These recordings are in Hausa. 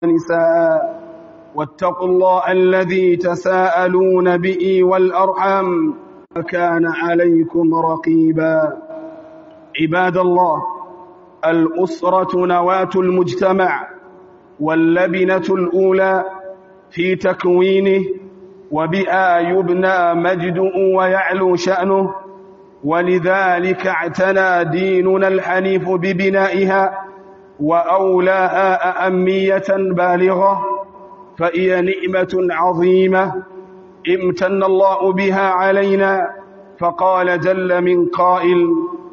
نساء واتقوا الله الذي تساءلون به والأرحم كان عليكم رقيبا عباد الله الأسرة نواة المجتمع واللبنة الأولى في تكوينه وبها يبنى مجده ويعلو شأنه ولذلك اعتنى ديننا الحنيف ببنائها وأولاها أهمية بالغة فهي نعمة عظيمة امتن الله بها علينا فقال جل من قائل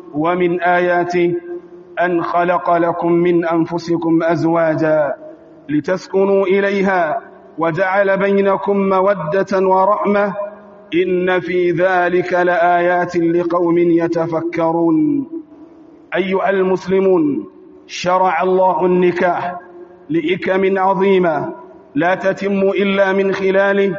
ومن آياته أن خلق لكم من أنفسكم أزواجا لتسكنوا إليها وجعل بينكم مودة ورحمة إن في ذلك لآيات لقوم يتفكرون أيها المسلمون شرع الله النكاح لإكم عظيمة لا تتم إلا من خلاله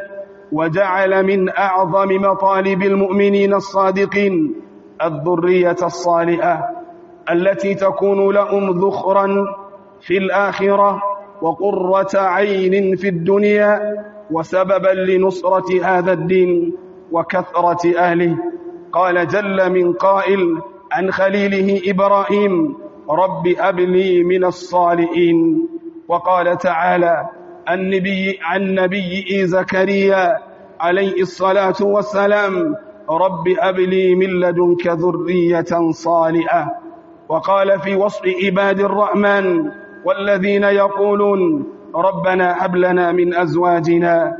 وجعل من أعظم مطالب المؤمنين الصادقين الذرية الصالحة التي تكون لهم ذخرا في الآخرة وقرة عين في الدنيا وسببا لنصرة هذا الدين وكثرة أهله قال جل من قائل عن خليله إبراهيم رب أب لي من الصالحين وقال تعالى النبي عن نبي زكريا عليه الصلاة والسلام رب أب لي من لدنك ذرية صالحة وقال في وصف عباد الرحمن والذين يقولون ربنا هب لنا من أزواجنا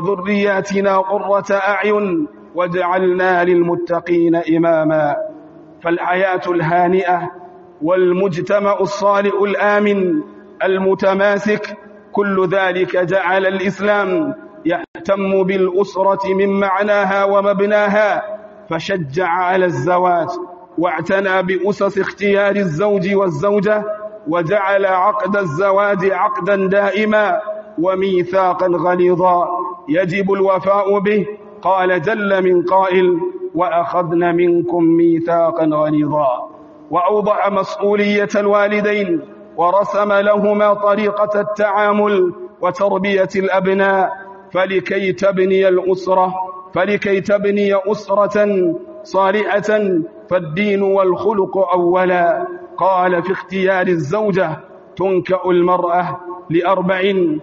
وذرياتنا قرة أعين واجعلنا للمتقين إماما فالحياة الهانئة والمجتمع الصالح الآمن المتماسك كل ذلك جعل الإسلام يهتم بالأسرة من معناها ومبناها فشجع على الزواج واعتنى بأسس اختيار الزوج والزوجة وجعل عقد الزواج عقدا دائما وميثاقا غليظا يجب الوفاء به قال جل من قائل وأخذن منكم ميثاقا غليظا وأوضع مسؤولية الوالدين ورسم لهما طريقة التعامل وتربية الأبناء فلكي تبني الأسرة فلكي تبني أسرة صالحة فالدين والخلق أولا قال في اختيار الزوجة تنكأ المرأة لأربع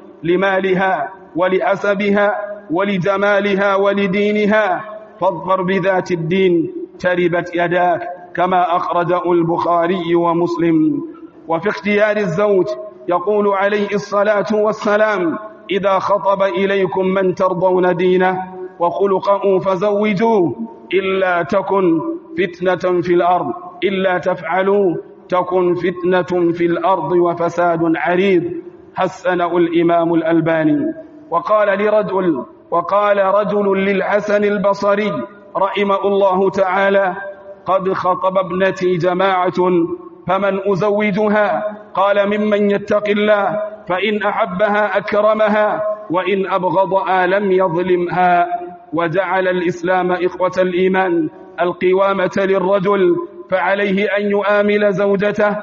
لمالها ولأسبها ولجمالها ولدينها فاظفر بذات الدين تربت يداك كما أخرجه البخاري ومسلم وفي اختيار الزوج يقول عليه الصلاة والسلام إذا خطب إليكم من ترضون دينه وخلقه فزوجوه إلا تكن فتنة في الأرض إلا تفعلوا تكن فتنة في الأرض وفساد عريض حسنه الإمام الألباني وقال لرجل وقال رجل للحسن البصري رحمه الله تعالى قد خطب ابنتي جماعة فمن أزوجها قال ممن يتق الله فإن أحبها أكرمها وإن أبغضها لم يظلمها وجعل الإسلام إخوة الإيمان القوامة للرجل فعليه أن يؤامل زوجته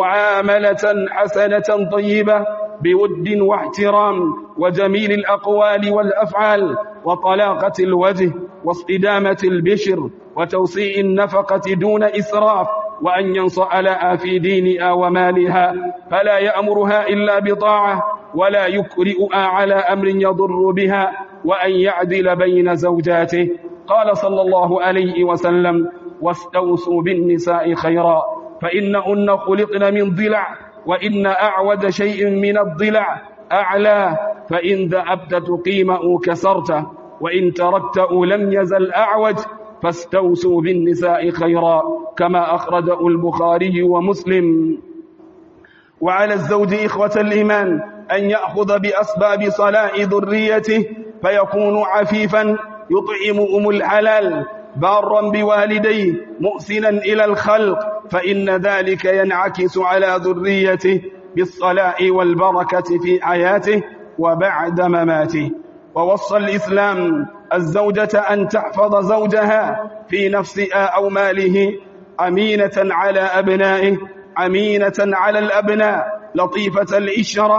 معاملة حسنة طيبة بود واحترام وجميل الأقوال والأفعال وطلاقة الوجه واصطدامة البشر وتوسيع النفقة دون إسراف وأن ينصع لها في دينها ومالها فلا يأمرها إلا بطاعة ولا يكرئها على أمر يضر بها وأن يعدل بين زوجاته قال صلى الله عليه وسلم واستوصوا بالنساء خيرا فإنهن خلقن من ضلع وإن أعود شيء من الضلع أعلى فإن ذهبت تقيمه كسرته وإن تركته لم يزل أعوج فاستوصوا بالنساء خيرا كما أخرجه البخاري ومسلم وعلى الزوج إخوة الإيمان أن يأخذ بأسباب صلاح ذريته فيكون عفيفا يطعمهم الحلال بارا بوالديه محسنا إلى الخلق فإن ذلك ينعكس على ذريته بالصلاح والبركة في حياته وبعد مماته ووصى الإسلام الزوجة أن تحفظ زوجها في نفسها أو ماله أمينة على أبنائه أمينة على الأبناء لطيفة الإشرة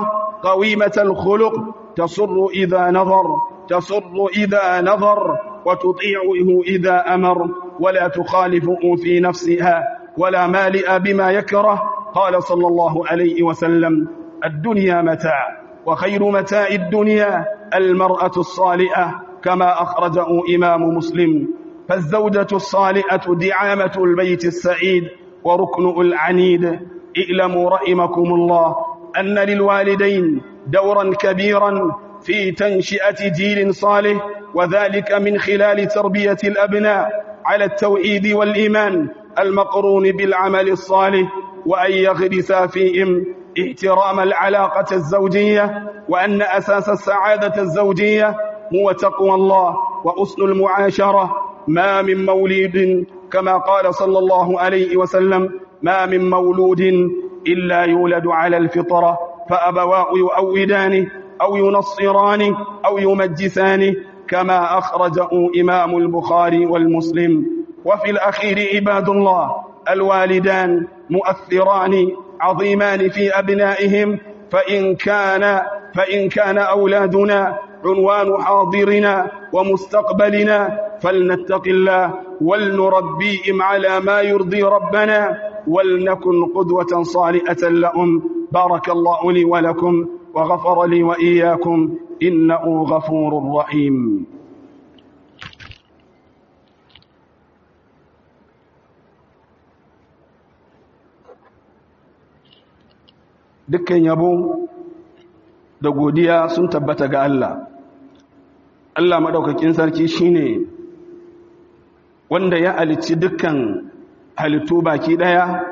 قويمة الخلق تصر إذا نظر تصر إذا نظر وتطيعه إذا أمر ولا تخالفه في نفسها ولا مالئ بما يكره قال صلى الله عليه وسلم الدنيا متاع وخير متاع الدنيا المرأة الصالحة كما أخرجه إمام مسلم فالزوجة الصالحة دعامة البيت السعيد وركن العنيد اعلموا رحمكم الله أن للوالدين دورا كبيرا في تنشئة جيل صالح وذلك من خلال تربية الأبناء على التوحيد والإيمان المقرون بالعمل الصالح وأن يغرس فيهم احترام العلاقة الزوجية وأن أساس السعادة الزوجية هو تقوى الله وأصل المعاشرة ما من مولد كما قال صلى الله عليه وسلم ما من مولود إلا يولد على الفطرة فأبواه يؤودانه أو ينصرانه أو يمجسانه كما أخرجه إمام البخاري والمسلم وفي الأخير عباد الله الوالدان مؤثران عظيمان في أبنائهم فإن كان فإن كان أولادنا عنوان حاضرنا ومستقبلنا فلنتق الله ولنربيهم على ما يرضي ربنا ولنكن قدوة صالحة لهم بارك الله لي ولكم وغفر لي وإياكم إنه غفور رحيم dukkan yabo da godiya sun tabbata ga Allah Allah madaukakin sarki shine wanda ya alicci dukkan halittu baki daya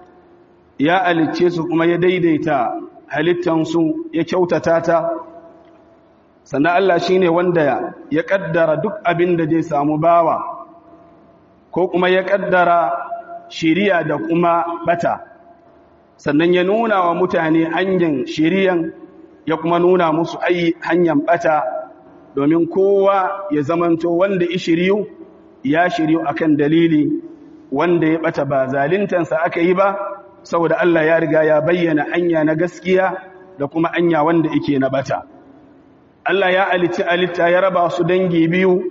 ya alicce su kuma ya daidaita halittansu ya kyautata ta sannan Allah shine wanda ya kaddara duk abin da zai samu bawa ko kuma ya kaddara shiriya da kuma bata sannan ya nuna wa mutane hanyar shiriyan ya kuma nuna musu ai hanyar bata domin kowa ya zamanto wanda ya shiryu ya shiryu akan dalili wanda ya bata ba zalintansa aka yi ba saboda Allah ya riga ya bayyana hanya na gaskiya da kuma hanya wanda yake na bata Allah ya alici alitta ya raba su dangi biyu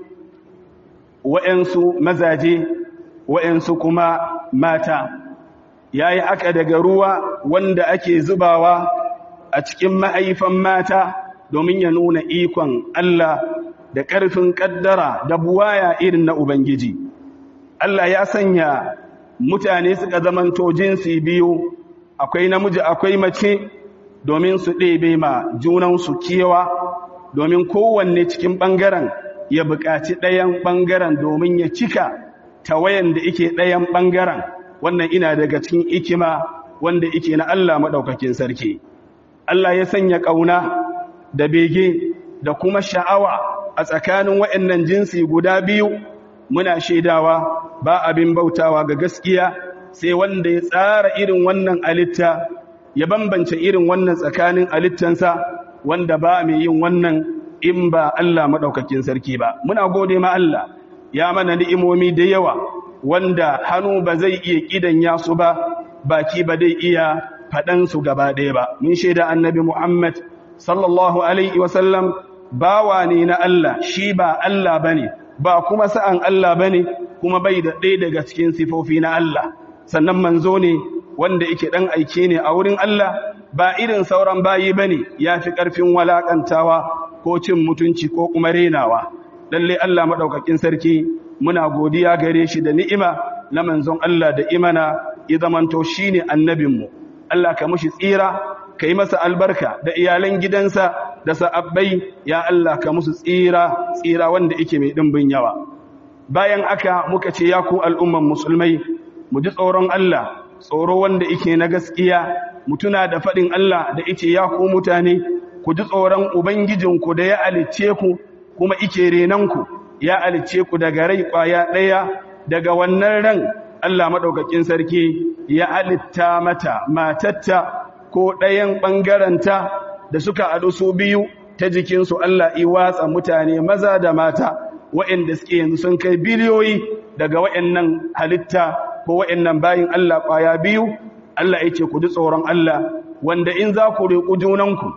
wa'ansu mazaje wa'ansu kuma mata yayi aka daga ruwa wanda ake zubawa a cikin mahaifan mata domin ya nuna ikon Allah da ƙarfin ƙaddara da buwaya irin na Ubangiji. Allah ya sanya mutane suka zamanto jinsi biyu, akwai namiji akwai mace domin su ɗebe ma junansu kewa, domin kowanne cikin ɓangaren ya buƙaci ɗayan ɓangaren domin ya cika tawayan da ike ɗayan ɓangaren, wannan ina daga cikin ikima wanda ike na Allah maɗaukakin sarki. Allah ya sanya ƙauna da bege da kuma sha'awa a tsakanin waɗannan jinsi guda biyu muna shaidawa ba abin bautawa ga gaskiya sai wanda ya tsara irin wannan alitta ya bambance irin wannan tsakanin alittansa wanda ba mai yin wannan in ba Allah maɗaukakin sarki ba muna gode ma Allah ya mana ni'imomi da yawa wanda hannu ba zai iya ƙidan su ba baki ba zai iya faɗansu gaba ɗaya ba mun shaida annabi Muhammad sallallahu alaihi wasallam bawa ne na Allah shi ba Allah bane ba kuma sa'an Allah bane kuma bai da ɗaya daga cikin sifofi na Allah sannan manzo ne wanda yake dan aike ne a wurin Allah ba irin sauran bayi bane yafi ƙarfin walakantawa ko cin mutunci ko kuma renawa lalle Allah madaukakin sarki muna godiya gare shi da ni'ima na manzon Allah da imana ya zamanto shine annabinmu Allah ka mushi tsira ka yi masa albarka da iyalan gidansa da sa'abbai ya Allah ka musu tsira tsira wanda yake mai ɗimbin yawa bayan aka muka ce ya ku al'umman musulmai mu ji tsoron Allah tsoro wanda yake na gaskiya mutuna da faɗin Allah da yake ya ku mutane ku ji tsoron ubangijinku da ya alicce ku kuma ike renanku ya alicce ku daga rai ƙwaya ɗaya daga wannan ran Allah maɗaukakin sarki ya alitta mata matatta ko ɗayan ɓangaranta da suka haɗu su biyu ta jikinsu Allah watsa mutane maza da mata waɗanda suke yanzu sun kai biliyoyi daga waɗannan halitta ko waɗannan bayin Allah ƙwaya biyu Allah ya ce ku ji tsoron Allah wanda in za ku riƙu junanku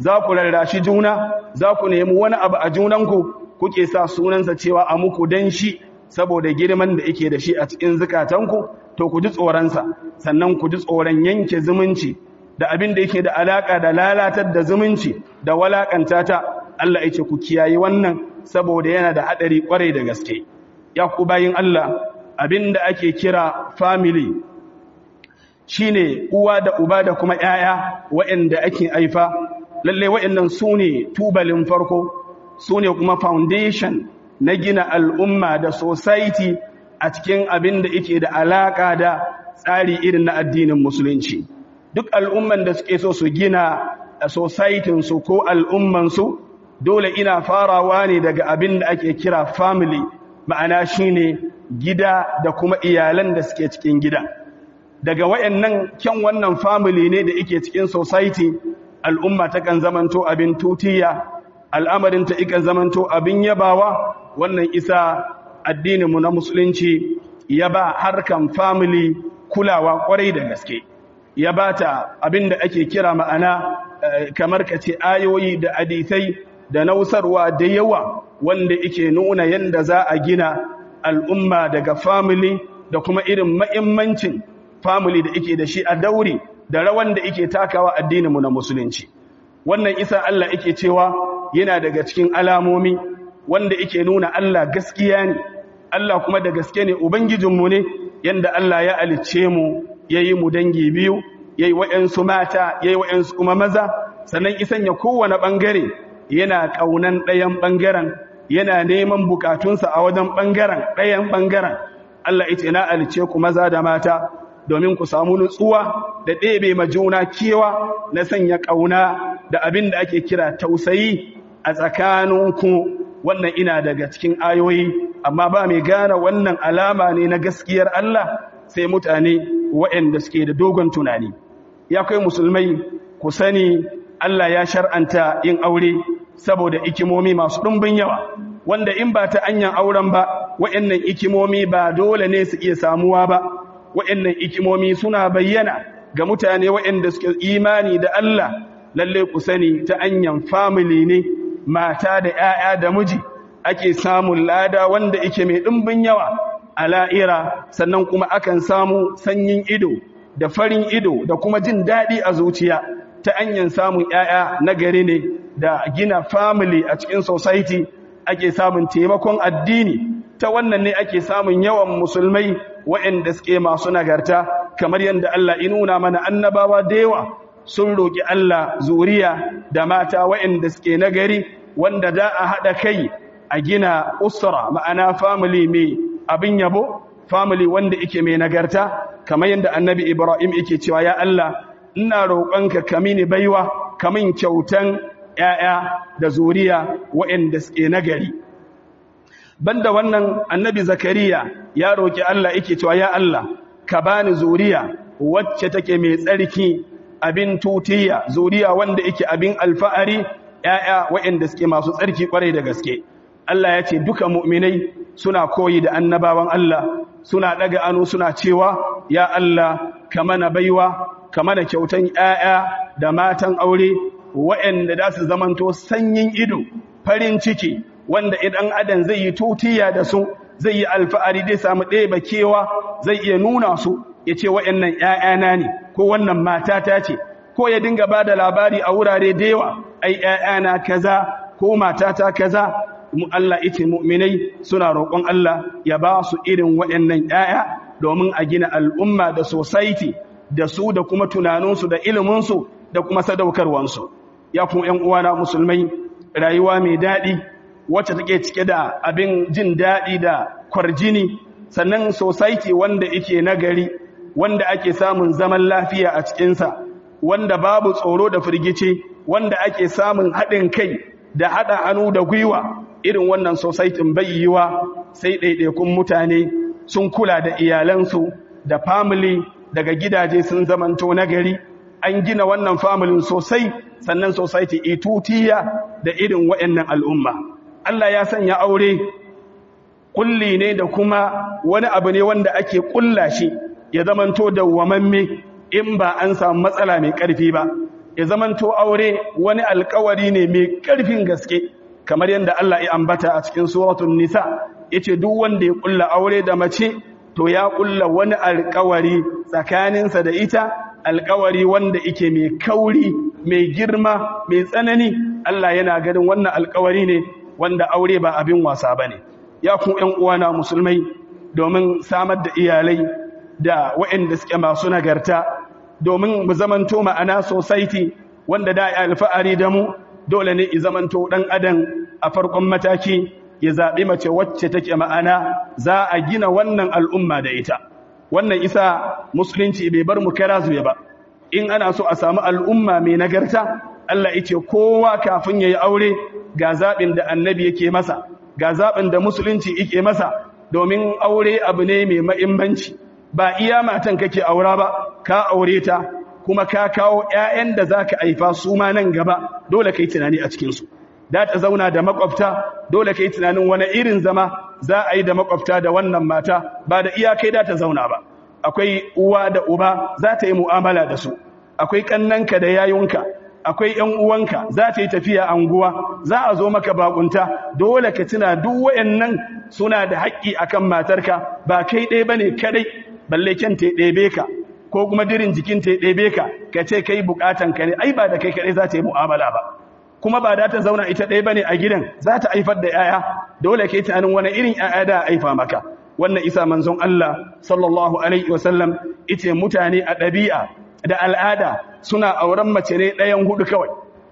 za ku rarrashi juna za ku nemi wani abu a junanku kuke sa sunansa cewa a muku dan shi saboda girman da yake da shi a cikin zukatanku to ku ji tsoronsa sannan ku ji tsoron yanke zumunci da abin da yake da alaka da lalatar da zumunci da walakanta ta Allah yake ku kiyaye wannan saboda yana da hadari kwarai da gaske ya ku bayin Allah abin da ake kira family shine uwa da uba da kuma yaya waɗanda ake aifa lalle waɗannan sune tubalin farko sune kuma foundation na gina al'umma da society a cikin abin da yake da alaka da tsari irin na addinin musulunci duk al'umman da suke so su gina a societinsu ko al'ummansu dole ina farawa ne daga abin da ake kira family ma'ana shine gida da kuma iyalan da suke cikin gida daga wayannan kyan wannan family ne da yake cikin society al'umma ta kan zamanto abin tutiya al'amarin ta ikan zamanto abin yabawa wannan isa addininmu na musulunci ya ba harkan family kulawa kwarai da gaske ya ba ta abin da ake kira ma'ana kamar ka ce ayoyi da hadisai da nausarwa da yawa wanda yake nuna yadda za a gina al'umma daga family da kuma irin ma'immancin family da yake da shi a dauri da rawan da yake takawa addininmu na musulunci wannan isa Allah yake cewa yana daga cikin alamomi wanda yake nuna Allah gaskiya ne Allah kuma da gaske ne ubangijinmu ne yanda Allah ya alicce mu yayi mu dangi biyu yayi wayansu mata yayi wayansu kuma maza sannan isan ya kowane bangare yana kaunan ɗayan bangaren yana neman bukatunsa a wajen bangaren ɗayan bangaren Allah ita na alicce ku maza da mata domin ku samu nutsuwa da ɗebe ma juna kewa na sanya ƙauna da abin da ake kira tausayi a tsakaninku wannan ina daga cikin ayoyi amma ba mai gane wannan alama ne na gaskiyar Allah sai mutane waɗanda suke da dogon tunani ya kai musulmai ku sani Allah ya shar'anta yin aure saboda ikimomi masu ɗumbin yawa wanda in ba ta anyan auren ba waɗannan ikimomi ba dole ne su iya samuwa ba waɗannan ikimomi suna bayyana ga mutane waɗanda suke imani da Allah lalle ku sani ta anyan family ne mata da 'ya'ya da miji ake samun lada wanda yake mai ɗimbin yawa a la'ira sannan kuma akan samu sanyin ido da farin ido da kuma jin daɗi a zuciya ta hanyar samun 'ya'ya na gari ne da gina family a cikin society ake samun taimakon addini ta wannan ne ake samun yawan musulmai waɗanda suke masu nagarta kamar yadda Allah inuna mana annabawa da yawa sun roƙi Allah zuriya da mata waɗanda suke nagari wanda za a haɗa kai a gina usra ma'ana family mai abin yabo family wanda yake mai nagarta kamar yadda annabi Ibrahim yake cewa ya Allah ina roƙonka ka mini baiwa kamin kyautan ƴaƴa da zuriya waɗanda suke nagari banda wannan annabi Zakariya ya roƙi Allah yake cewa ya Allah ka bani zuriya wacce take mai tsarki abin tutiya zuriya wanda yake abin alfa'ari ƴaƴa waɗanda suke masu tsarki kwarai da gaske Allah ya ce duka mu'minai suna koyi da annabawan Allah suna daga anu suna cewa ya Allah ka mana baiwa ka mana kyautan ƴaƴa da matan aure waɗanda za su zamanto sanyin ido farin ciki wanda idan adam zai yi tutiya da su zai yi alfa'ari zai samu ɗeba kewa zai iya nuna su ya ce waɗannan ‘ya'yana ne ko wannan matata ce ko ya dinga ba da labari a wurare da yawa ai ‘ya'yana kaza ko matata kaza mu Allah ita mu'minai suna roƙon Allah ya ba su irin waɗannan ‘ya'ya domin a gina al'umma da society da su da kuma tunaninsu da iliminsu da kuma sadaukarwansu ya kuma ‘yan uwana musulmai rayuwa mai daɗi wacce take cike da abin jin daɗi da kwarjini sannan society wanda yake nagari wanda ake samun zaman lafiya a cikinsa wanda babu tsoro da firgici wanda ake samun haɗin kai da haɗa hannu da gwiwa irin wannan society bai yiwa sai ɗaiɗaikun mutane sun kula da iyalansu da family daga gidaje sun zamanto nagari an gina wannan family sosai sannan society itutiya da irin waɗannan al'umma Allah ya sanya aure kulli ne da kuma wani abu ne wanda ake kulla shi ya zamanto dawwamamme in ba an samu matsala mai ƙarfi ba ya zamanto aure wani alkawari ne mai ƙarfin gaske kamar yadda Allah ya ambata a cikin suratul nisa yace duk wanda ya kulla aure da mace to ya kulla wani alkawari tsakaninsa da ita alkawari wanda yake mai kauri mai girma mai tsanani Allah yana ganin wannan alkawari ne wanda aure ba abin wasa bane ya ku ƴan uwana musulmai domin samar da iyalai da waɗanda suke masu nagarta domin mu zamanto ma'ana society wanda da alfa'ari da mu dole ne i zamanto dan adam a farkon mataki ya zaɓi mace wacce take ma'ana za a gina wannan al'umma da ita wannan isa musulunci bai bar mu kara zuwa ba in ana so a samu al'umma mai nagarta Allah yace kowa kafin yayi aure ga zaɓin da annabi yake masa ga zaɓin da musulunci yake masa domin aure abu ne mai mahimmanci ba iya matan kake aura ba ka aure ta kuma ka kawo ƴaƴan da zaka aifa su ma nan gaba dole kai tunani a cikin su da ta zauna da makwabta dole kai tunanin wani irin zama za a yi da makwabta da wannan mata ba da iyakai da ta zauna ba akwai uwa da uba za ta yi mu'amala da su akwai kannanka da yayunka akwai ƴan uwanka za ta yi tafiya anguwa za a zo maka bakunta dole ka tuna duk wayannan suna da haƙƙi akan matarka ba kai ɗaya bane kadai balle kyan ta ɗebe ka ko kuma dirin jikin ta ɗebe ka ka ce kai bukatan ka ne ai ba da kai kadai za ta yi mu'amala ba kuma ba da ta zauna ita ɗaya bane a gidan za ta haifar da yaya dole kai tunanin wani irin yaya da haifa maka wannan isa manzon Allah sallallahu alaihi wasallam ita mutane a ɗabi'a da al'ada suna auren mace ne ɗayan hudu kawai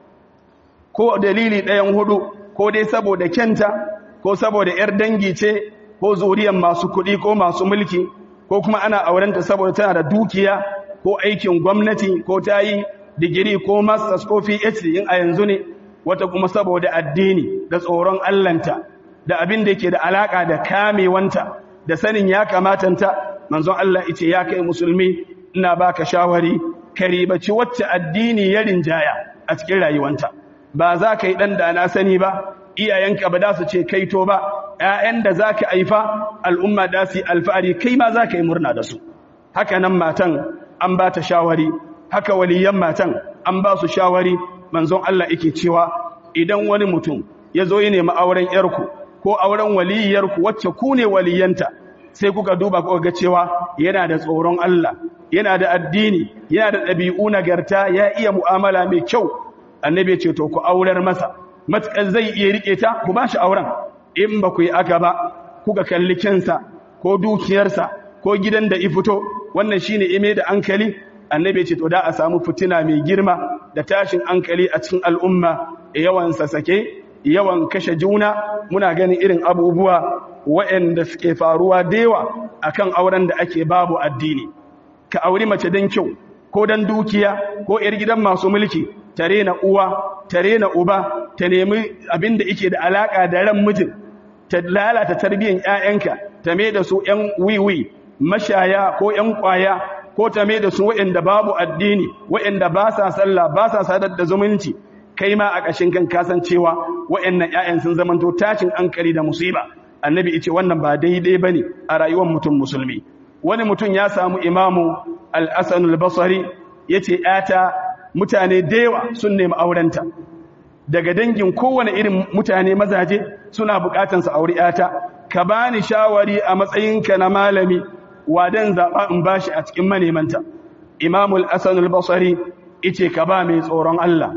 ko dalili ɗayan hudu ko dai saboda kyanta ko saboda ‘yar dangi ce ko zuriyar masu kuɗi ko masu mulki ko kuma ana aurenta saboda tana da dukiya ko aikin gwamnati ko ta yi digiri ko masters ko phd in a yanzu ne wata kuma saboda addini da tsoron allanta da abin da yake da alaka da kamewanta da sanin ya kamatanta manzon Allah yace ya kai musulmi ina baka shawari ka ribaci wacce addini ya rinjaya a cikin rayuwanta ba za ka yi dan da na sani ba iyayenka ba za su ce kaito ba ƴaƴan da za ka haifa al'umma da su yi alfahari kai ma za ka yi murna da su haka nan matan an ba ta shawari haka waliyan matan an ba su shawari manzon Allah yake cewa idan wani mutum ya zo ya nemi auren yarku ko auren waliyarku wacce ku ne waliyanta sai kuka duba kuka ga cewa yana da tsoron Allah yana da addini yana da ɗabi'u nagarta ya iya mu'amala mai kyau annabi ce to ku aurar masa matakan zai iya rike ta ku ba shi auren in ba ku yi aka ba kuka kalli kinsa ko dukiyarsa ko gidan da ifito wannan shine ime da ankali annabi ce to da a samu fitina mai girma da tashin ankali a cikin al'umma yawan sasake yawan kashe juna muna ganin irin abubuwa waɗanda suke faruwa da yawa akan auren da ake babu addini ka auri mace don kyau ko don dukiya ko ‘yar gidan masu mulki tare na uwa tare na uba ta nemi abin da ike da alaƙa da ran mijin ta lalata tarbiyyar ‘ya'yanka ta mai da su ‘yan wiwi mashaya ko ‘yan ƙwaya ko ta mai da su waɗanda babu addini waɗanda ba sa sallah ba sa sadar da zumunci kai ma a ƙashin kan kasancewa waɗannan ‘ya'yan sun zamanto tashin ankali da musiba annabi ice wannan ba daidai ba ne a rayuwar mutum musulmi wani mutum ya samu imamu al'asan al-basari ya ce ‘yata mutane da yawa sun nemi aurenta daga dangin kowane irin mutane mazaje suna bukatan su auri ‘yata ka bani shawari a matsayinka na malami wadan zaɓa in bashi a cikin manemanta imamu al'asan al-basari ice ka ba mai tsoron Allah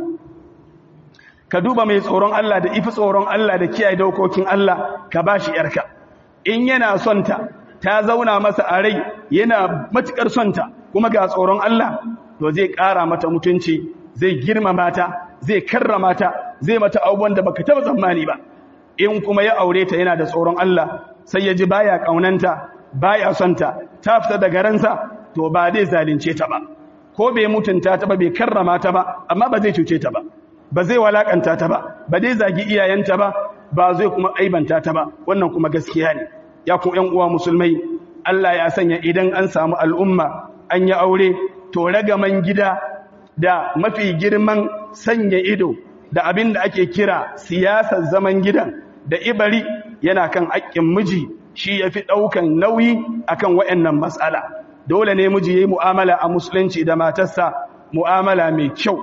ka duba mai tsoron Allah da ifi tsoron Allah da kiyaye dokokin Allah ka bashi ‘yarka in yana son ta ta zauna masa a rai yana matuƙar sonta kuma ga tsoron Allah to zai ƙara mata mutunci zai girmama ta zai karrama ta zai mata abubuwan da baka taɓa tsammani ba in kuma ya aure ta yana da tsoron Allah sai ya ji baya ƙaunanta baya sonta ta fita daga ransa to ba zai zalunce ta ba ko bai mutunta ta ba bai karrama ta ba amma ba zai cuce ta ba ba zai walakanta ta ba ba zai zagi iyayenta ba ba zai kuma aibanta ta ba wannan kuma gaskiya ne ya ku ƴan uwa musulmai Allah ya sanya idan an samu al'umma an yi aure to ragaman gida da mafi girman sanya ido da abin da ake kira siyasar zaman gidan da ibari yana kan haƙƙin miji shi ya fi ɗaukan nauyi akan waɗannan matsala dole ne miji ya yi mu'amala a musulunci da matarsa mu'amala mai kyau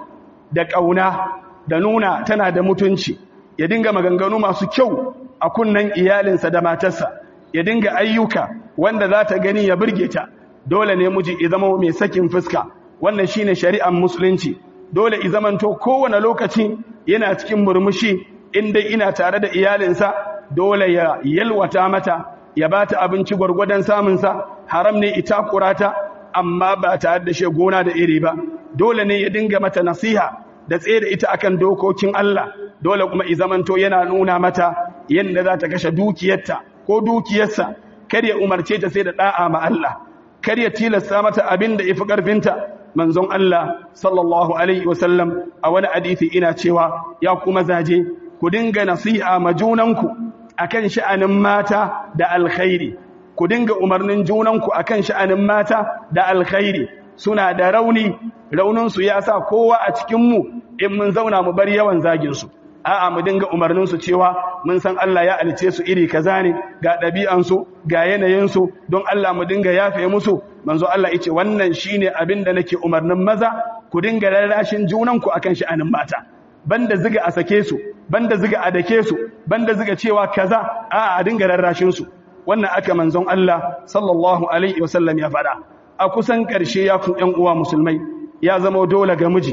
da ƙauna da nuna tana da mutunci ya dinga maganganu masu kyau a kunnan iyalinsa da matarsa ya dinga ayyuka wanda za ta gani ya burge ta dole ne miji ya zama mai sakin fuska wannan shine shari'ar musulunci dole i zamanto kowane lokaci yana cikin murmushi inda ina tare da iyalinsa dole ya yalwata mata ya bata abinci gwargwadon samunsa haram ne ita kurata amma ba tare da gona da iri ba dole ne ya dinga mata nasiha da tsaye da ita akan dokokin Allah dole kuma i zamanto yana nuna mata yadda za ta kashe dukiyarta ko dukiyarsa kar ya umarce ta sai da da'a ma Allah kar ya tilasta mata abin da ifi karfinta manzon Allah sallallahu alaihi wasallam a wani hadisi ina cewa ya kuma zaje ku dinga nasiha ma junanku akan sha'anin mata da alkhairi ku dinga umarnin junanku akan sha'anin mata da alkhairi suna da rauni raunin su ya sa kowa a cikin mu in mun zauna mu bar yawan zagin su a'a mu dinga umarnin su cewa mun san Allah ya alice su iri kaza ne ga ɗabi'an su ga yanayin su don Allah mu dinga yafe musu manzo Allah yace wannan shine abin da nake umarnin maza ku dinga rarrashin junanku akan sha'anin mata banda ziga a sake su banda ziga a dake su banda ziga cewa kaza a'a a dinga rarrashin su wannan aka manzon Allah sallallahu alaihi wasallam ya faɗa a kusan ƙarshe ya kun ƴan uwa musulmai ya zama dole ga miji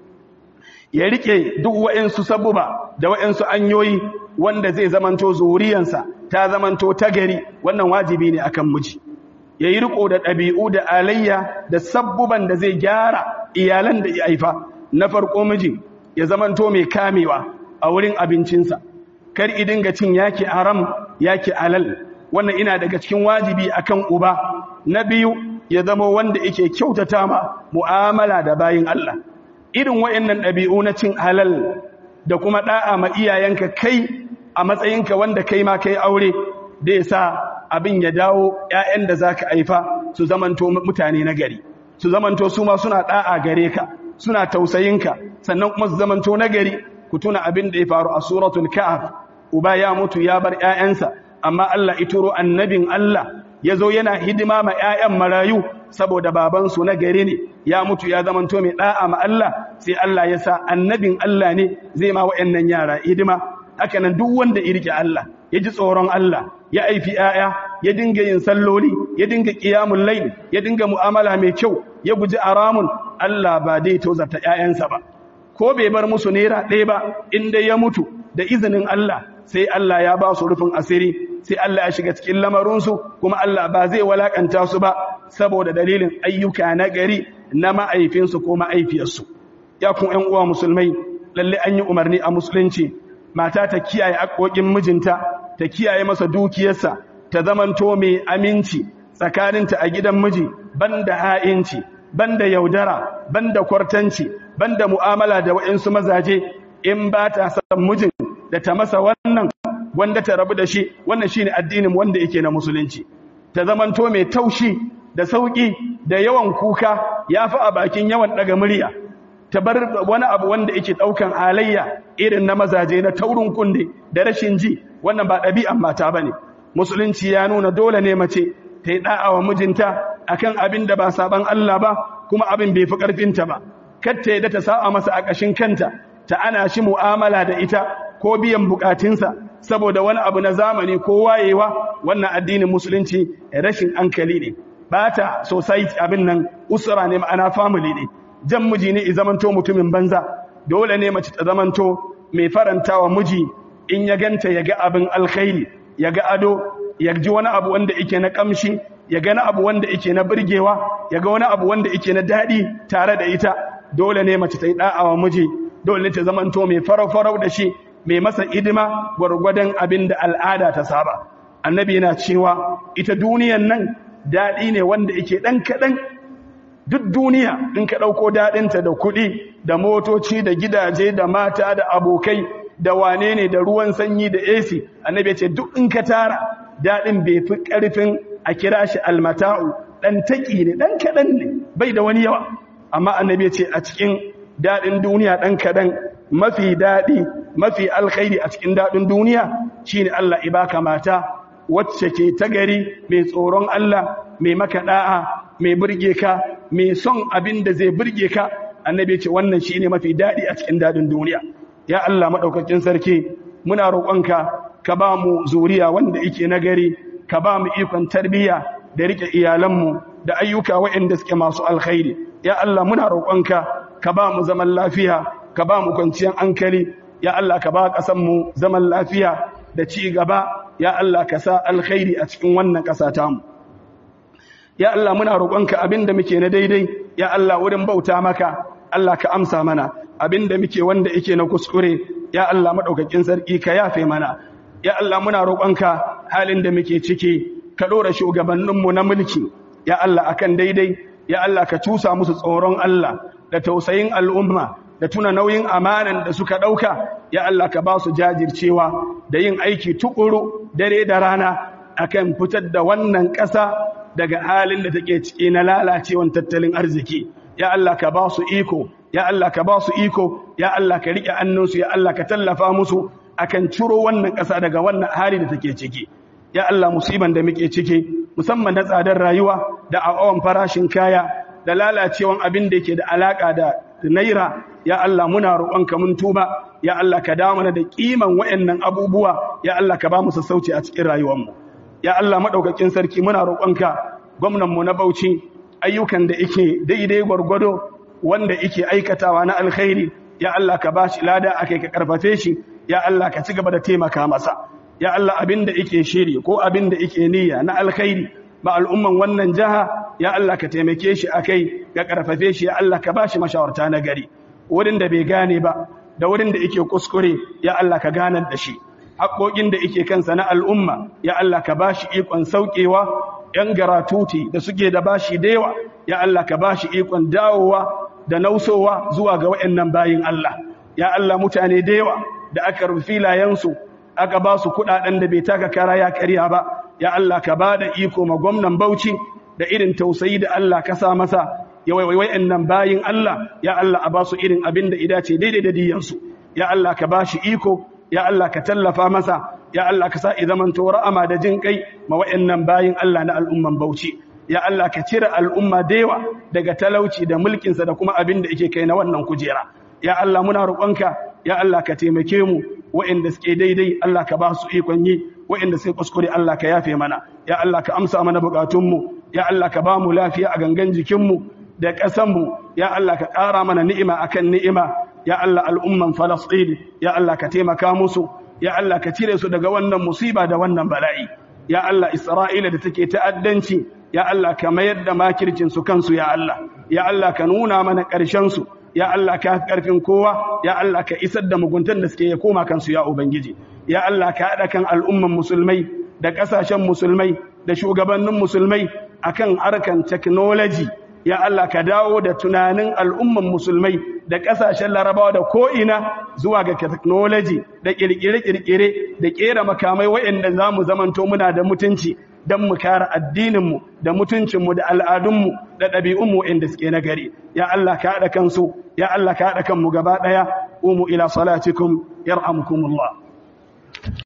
ya rike duk wa'insu sabuba da wa'insu anyoyi wanda zai zamanto zuriyansa ta zamanto ta gari wannan wajibi ne akan miji ya yi riko da ɗabi'u da alayya da sabbuban da zai gyara iyalan da ya haifa na farko miji ya zamanto mai kamewa a wurin abincinsa kar idin ga cin yaki haram yaki alal wannan ina daga cikin wajibi akan uba na biyu ya zama wanda yake kyautata ma mu'amala da bayin Allah irin wayannan ɗabi'u na cin halal da kuma da'a ma iyayenka kai a matsayinka wanda kai ma kai aure da ya sa abin ya dawo ‘ya'yan da za ka haifa su zamanto mutane na gari su zamanto su ma suna ɗa'a gare ka suna tausayinka sannan kuma su zamanto na gari ku tuna abin da ya faru a suratul ka'af uba ya mutu ya bar ‘ya'yansa amma Allah ituro annabin Allah ya zo yana hidima ma ‘ya'yan marayu saboda babansu na gari ne ya mutu ya zamanto mai ɗa'a ma Allah sai Allah ya sa annabin Allah ne zai ma wa'yannan yara hidima haka nan duk wanda ya rike Allah ya ji tsoron Allah ya aifi ‘ya'ya ya dinga yin salloli ya dinga ƙiyamun laili ya dinga mu'amala mai kyau ya guji aramun Allah ba dai tozarta ‘ya'yansa ba ko bai bar musu naira ɗaya ba inda ya mutu da izinin Allah sai Allah ya ba su rufin asiri sai Allah ya shiga cikin lamarinsu kuma Allah ba zai walakanta su ba saboda dalilin ayyuka na gari na ma'aifinsu ko ma'aifiyarsu ya kun ‘yan uwa musulmai lalle an yi umarni a musulunci mata ta kiyaye haƙoƙin mijinta ta kiyaye masa dukiyarsa ta zamanto mai aminci tsakaninta a gidan miji banda ha'inci banda yaudara banda kwartanci banda mu'amala da wa'insu mazaje in ba ta san mijin da ta masa wannan wanda ta rabu da shi wannan shine addinin wanda yake na musulunci ta zamanto mai taushi da sauki da yawan kuka yafi a bakin yawan daga murya ta bar wani abu wanda yake daukan halayya irin na mazaje na taurin kunde da rashin ji wannan ba ɗabi'an mata bane musulunci ya nuna dole ne mace ta yi da'a wa mijinta akan abin da ba saban Allah ba kuma abin bai fi karfinta ba kar ta yadda ta sa'a masa a kashin kanta ta ana shi mu'amala da ita ko biyan bukatunsa saboda wani abu na zamani ko wayewa wannan addinin musulunci rashin hankali ne ba ta society abin nan usra ne ma'ana family ne jan miji ne zamanto mutumin banza dole ne mace ta zamanto mai farantawa miji in ya ganta ya ga abin alkhairi ya ga ado ya ji wani abu wanda yake na kamshi ya ga na abu wanda yake na burgewa ya ga wani abu wanda yake na daɗi tare da ita dole ne mace ta yi da'awa miji dole ne ta zamanto mai farau-farau da shi mai masa idima gwargwadon abin da al'ada ta saba annabi yana cewa ita duniyan nan daɗi ne wanda yake ɗan kaɗan duk duniya in ka ɗauko daɗinta da kuɗi da motoci da gidaje da mata da abokai da wane ne da ruwan sanyi da AC annabi ce duk in ka tara daɗin bai fi ƙarfin a kira shi almata'u ɗan taƙi ne ɗan kaɗan ne bai da wani yawa amma annabi ce a cikin daɗin duniya ɗan kaɗan mafi daɗi mafi alkhairi a cikin daɗin duniya shine Allah ibaka mata wacce ke ta gari mai tsoron Allah mai maka da'a mai burge ka mai son abin da zai burge ka annabi ce wannan shine mafi dadi a cikin dadin duniya ya Allah madaukakin sarki muna roƙonka ka ba mu zuriya wanda yake nagari ka ba mu ikon tarbiyya da rike iyalanmu da ayyuka waɗanda suke masu alkhairi ya Allah muna roƙonka ka ba mu zaman lafiya ka ba mu kwanciyar hankali ya Allah ka ba ƙasar mu zaman lafiya da ci gaba ya Allah ka sa alkhairi a cikin wannan ƙasa tamu ya Allah muna roƙonka abinda muke na daidai ya Allah wurin bauta maka Allah ka amsa mana abinda muke wanda yake na kuskure ya Allah madaukakin sarki ka yafe mana ya Allah muna roƙonka halin da muke ciki ka dora shugabanninmu na mulki ya Allah akan daidai ya Allah ka cusa musu tsoron Allah da tausayin al'umma da tuna nauyin amanan da suka dauka ya Allah ka ba su jajircewa da yin aiki tukuru dare da rana akan fitar da wannan ƙasa daga halin da take ciki na lalacewan tattalin arziki ya Allah ka ba su iko ya Allah ka ba su iko ya Allah ka rike annunsu ya Allah ka tallafa musu akan ciro wannan ƙasa daga wannan hali da take ciki ya Allah musiban da muke ciki musamman na tsadar rayuwa da awan farashin kaya da lalacewan abin da yake da alaka da naira ya Allah muna roƙonka mun tuba ya Allah ka dawo mana da kiman wayannan abubuwa ya Allah ka ba mu sassauci a cikin rayuwarmu ya Allah madaukakin sarki muna roƙonka gwamnan mu na Bauchi ayyukan da yake daidai gwargwado wanda yake aikatawa na alkhairi ya Allah ka bashi lada akai ka karfafe shi ya Allah ka ci gaba da taimaka masa ya Allah abinda yake shiri ko abinda yake niyya na alkhairi ba al'umman wannan jaha ya Allah ka taimake shi akai ka karfafe shi ya Allah ka bashi mashawarta na gari wurin da bai gane ba da wurin da yake kuskure ya Allah ka ganar da shi haƙoƙin da yake kansa na al'umma ya Allah ka bashi ikon saukewa ‘yan garatuti da suke da bashi da yawa, ya Allah ka bashi ikon dawowa da nausowa zuwa ga wa'yannan bayin Allah. Ya Allah mutane da yawa da aka rufi layensu, aka ba su kuɗaɗen da bai taka kara ya karya ba, ya Allah ka ba da iko ma gwamnan Bauchi da irin tausayi da Allah ka sa masa, ya wa'yannan bayin Allah, ya Allah a ba su irin abin da idace daidai da diyansu. Ya Allah ka ba shi iko, ya Allah ka tallafa masa, ya Allah ka sa izaman ra'ama da jin kai ma wa'annan bayin Allah na al'umman Bauchi ya Allah ka cire al'umma da yawa daga talauci da mulkin sa da kuma abin da yake kai na wannan kujera ya Allah muna roƙonka ya Allah ka taimake mu wa'anda suke daidai Allah ka ba su ikon yi wa'anda suke kuskure Allah ka yafe mana ya Allah ka amsa mana bukatun mu ya Allah ka ba mu lafiya a gangan jikin mu da ƙasan mu ya Allah ka ƙara mana ni'ima akan ni'ima ya Allah al'umman Falastin ya Allah ka taimaka musu ya Allah ka cire su daga wannan musiba da wannan bala'i ya Allah Isra'ila da take ta'addanci ya Allah ka mayar da makircin su kansu ya Allah ya Allah ka nuna mana ƙarshen su ya Allah ka karfin kowa ya Allah ka isar da muguntan da suke ya koma kansu ya ubangiji ya Allah ka hada kan al'umman musulmai da ƙasashen musulmai da shugabannin musulmai akan harkan technology ya Allah ka dawo da tunanin al'umman musulmai da ƙasashen larabawa da ko'ina zuwa ga technology da ƙirƙire-ƙirƙire da ƙera makamai waɗanda za mu zamanto muna da mutunci don mu kare addininmu da mutuncinmu da al'adunmu da ɗabi'unmu waɗanda suke na gari ya Allah ka haɗa kansu ya Allah ka haɗa kanmu gaba ɗaya umu ila salatikum yar'amukumullah